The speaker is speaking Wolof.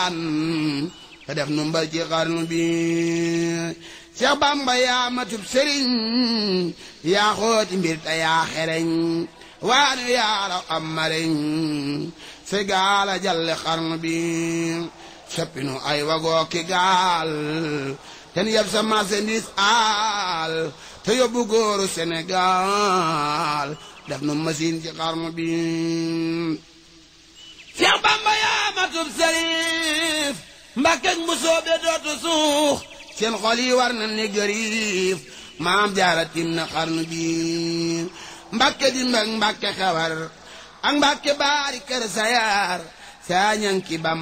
daan te def nu mbal ci xarnu bi Seex Bamba yaa matub sëriñ yaa xooti mbir te yaa xereñ waanu yaa raw am mareñ se gaala jalle xarnu bi soppinu ay wagoo ki gaal ten yeb sa marchandise aal te yóbbu góoru Sénégal def nu machine ci xarnu bi Seex Bamba yaa matub sëriif Mbàkkek mu soobe dootu suux seen xol yi war na ne gëriif maam jaara tim na xarnu bi Mbàkke di mbag Mbàkke xewar ak Mbàkke baari kër sayar saa ñanki Bamba